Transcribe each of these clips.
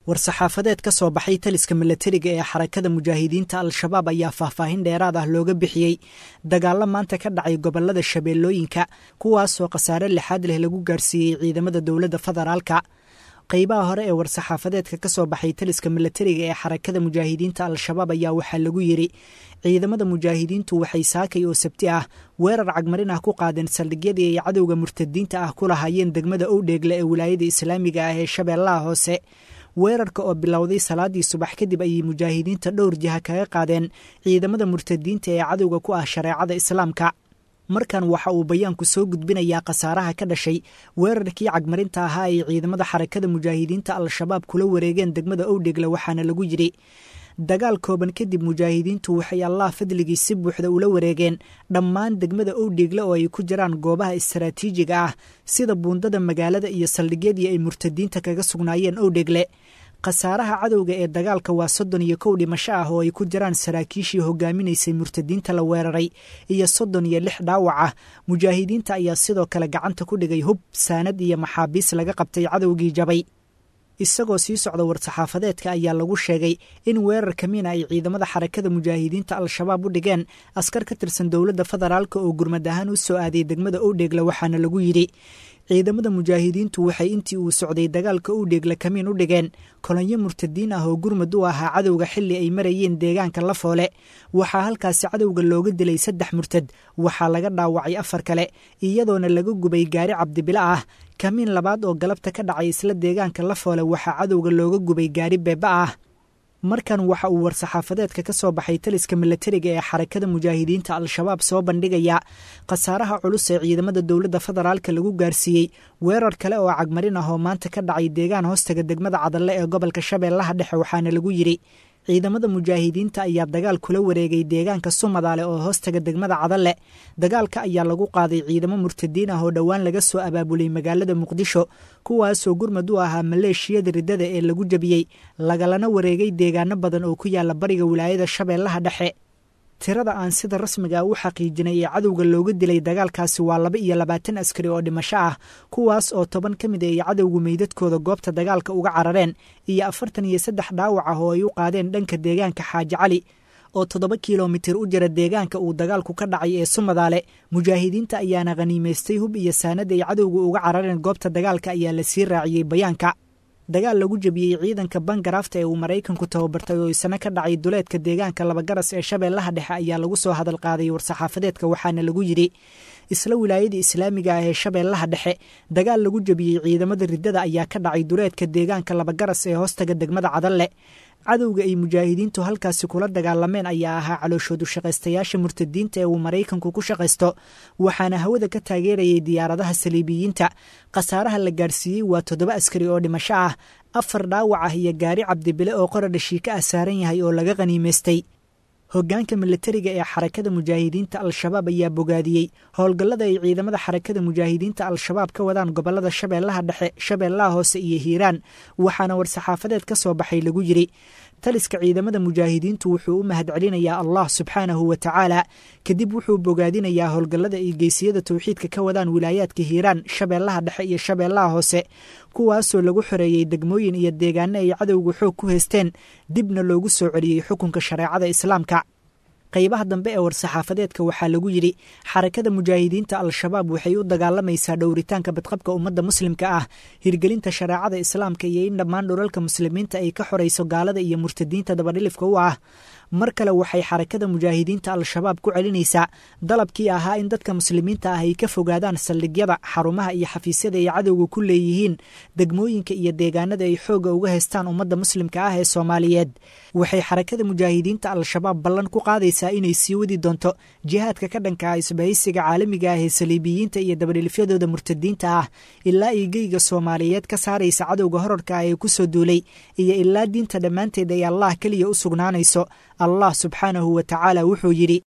war-saxaafadeed ka soo baxay taliska milatariga ee xarakada mujaahidiinta al-shabaab ayaa faahfaahin dheeraad ah looga bixiyey dagaallo maanta ka dhacay gobolada shabeellooyinka kuwaasoo khasaare lixaad leh lagu gaarsiiyey ciidamada dowladda federaalka qaybaha hore ee war-saxaafadeedka ka soo baxay taliska milatariga ee xarakada mujaahidiinta al-shabaab ayaa waxaa lagu yidhi ciidamada mujaahidiintu waxay saakay oo sabti ah weerar cagmarin ah ku qaadeen saldhigyadii ay cadowga murtadiinta ah ku lahaayeen degmada owdheegle ee wilaayada islaamiga ah ee shabeellaha hoose weerarka oo bilowday salaadii subax kadib ayay mujaahidiinta dhowr jiha kaga qaadeen ciidamada murtadiinta ee cadowga ku ah shareecada islaamka markan waxa uu bayaanku soo gudbinayaa khasaaraha ka dhashay weerarkii cagmarinta ahaa ay ciidamada xarakada mujaahidiinta al-shabaab kula wareegeen degmada owdhegle waxaana lagu yidhi dagaal kooban kadib mujaahidiintu waxay allah fadligii si buuxda ula wareegeen dhammaan degmada owdheegle oo ay ku jiraan goobaha istaraatiijiga ah sida buundada magaalada iyo saldhigyadii ay murtadiinta kaga sugnaayeen owdheegle khasaaraha cadowga ee dagaalka waa soddon iyo kow dhimasho ah oo ay ku jiraan saraakiishii hogaaminaysay murtadiinta la weeraray iyo soddon iyo lix dhaawac ah mujaahidiinta ayaa sidoo kale gacanta ku dhigay hub saanad iyo maxaabiis laga qabtay cadowgii jabay isagoo sii socda war-saxaafadeedka ayaa lagu sheegay in weerar kamiina ay ciidamada xarakada mujaahidiinta al-shabaab u dhigeen askar ka tirsan dowladda federaalk oo gurmad ahaan u soo aaday degmada owdheegle waxaana lagu yidhi ciidamada mujaahidiintu waxay intii uu socday dagaalka owdheegle kamiin u dhigeen kolonyo murtadiin ah oo gurmud u ahaa cadowga xilli ay marayeen deegaanka lafoole waxaa halkaasi cadowga looga dilay saddex murtad waxaa laga dhaawacay afar kale iyadoona laga gubay gaari cabdibila ah kamiin labaad oo galabta ka dhacay isla deegaanka lafoole waxaa cadowga looga gubay gaari beeba ah markan waxa uu war-saxaafadeedka ka soo baxay taliska milatariga ee xarakada mujaahidiinta al-shabaab soo bandhigaya khasaaraha culus ee ciidamada dowladda federaalka lagu gaarsiiyey weerar kale oo cagmarin ah oo maanta ka dhacay deegaan hoostaga degmada cadalle ee gobolka shabeellaha dhexe waxaana lagu yidhi ciidamada mujaahidiinta ayaa dagaal kula wareegay deegaanka sumadaale oo hoostaga degmada cadalle dagaalka ayaa lagu qaaday ciidamo murtadiin ah oo dhowaan laga soo abaabulay magaalada muqdisho kuwaasoo gurmad u ahaa maleeshiyada riddada ee lagu jebiyey lagalana wareegay deegaano badan oo ku yaala bariga wilaayada shabeellaha dhexe tirada aan sida rasmiga u xaqiijinay ee cadowga looga dilay dagaalkaasi waa laba iyo labaatan askari oo dhimasho ah kuwaas oo toban ka mid ay cadowgu meydadkooda goobta dagaalka uga carareen iyo afartan iyo saddex dhaawac ah oo ay u qaadeen dhanka deegaanka xaaji cali oo toddoba kilomitir u jira deegaanka uu dagaalku ka dhacay ee sumadaale mujaahidiinta ayaana khaniimaystay hub iyo saanad ay cadowga uga carareen goobta dagaalka ayaa la sii raaciyey bayaanka dagaal lagu jebiyey ciidanka bangaraafta ee uu maraykanku tababartay oo isna ka dhacay duleedka deegaanka labagaras ee shabeellaha dhexe ayaa lagu soo hadal qaaday war-saxaafadeedka waxaana lagu yidhi isla wilaayada islaamiga ah ee shabeellaha dhexe dagaal lagu jebiyey ciidamada riddada ayaa ka dhacay duleedka deegaanka labagaras ee hoostaga degmada cadalle cadowga ay mujaahidiintu halkaasi kula dagaalameen ayaa ahaa calooshoodu shaqaystayaasha murtadiinta ee uu maraykanku ku shaqaysto waxaana hawada ka taageerayay diyaaradaha saliibiyiinta khasaaraha la gaarsiiyey waa toddoba askari oo dhimasho ah afar dhaawac ah iyo gaari cabdibile oo qoradhashii ka ah saaran yahay oo laga khaniimaystay hoggaanka milatariga ee xarakada mujaahidiinta al-shabaab ayaa bogaadiyey howlgallada ay ciidamada xarakada mujaahidiinta al-shabaab ka wadaan gobollada shabeellaha dhexe shabeellaha hoose iyo hiiraan waxaana war-saxaafadeed ka soo baxay lagu yidhi taliska ciidamada mujaahidiintu wuxuu u mahadcelinayaa allah subxaanahu wa tacaala kadib wuxuu bogaadinayaa howlgallada ay geysiyada towxiidka ka wadaan wilaayaadka hiiraan shabeellaha dhexe iyo shabeellaha hoose kuwaasoo lagu xoreeyey degmooyin iyo deegaano ay cadowga xoog ku haysteen dibna loogu soo celiyey xukunka shareecada islaamka qaybaha dambe ee war-saxaafadeedka waxaa lagu yidhi xarakada mujaahidiinta al-shabaab waxay u dagaalamaysaa dhowritaanka badqabka ummadda muslimka ah hirgelinta shareecada islaamka iyo in dhammaan dhulalka muslimiinta ay ka xorayso gaalada iyo murtadiinta dabadhilifka u ah mar kale waxay xarakada mujaahidiinta al-shabaab ku celinaysaa dalabkii ahaa in dadka muslimiinta ah ay ka fogaadaan saldhigyada xarumaha iyo xafiisyada ay cadowga ku leeyihiin degmooyinka iyo deegaanada ay xoogga uga haystaan ummadda muslimka ah ee soomaaliyeed waxay xarakada mujaahidiinta al-shabaab ballan ku qaadaysaa inay sii wadi doonto jihaadka ka dhanka ah isbahaysiga caalamiga ah ee saliibiyiinta iyo dabadhilifyadooda murtadiinta ah ilaa ay geyga soomaaliyeed ka saaraysa cadowga horarka ah ee ku soo duulay iyo ilaa diinta dhammaanteed ay allah keliya u sugnaanayso allah subxaanahu wa tacaala wuxuu yidhi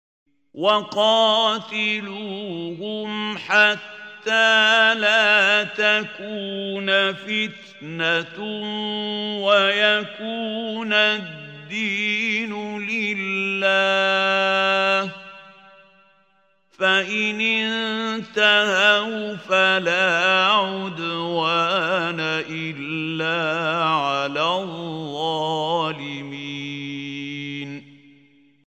waqaatiluuhum xataa laa takuuna fitnatun wayakuuna addiinu lilah fain intahaw falaa cudwaana ila cala الظالمين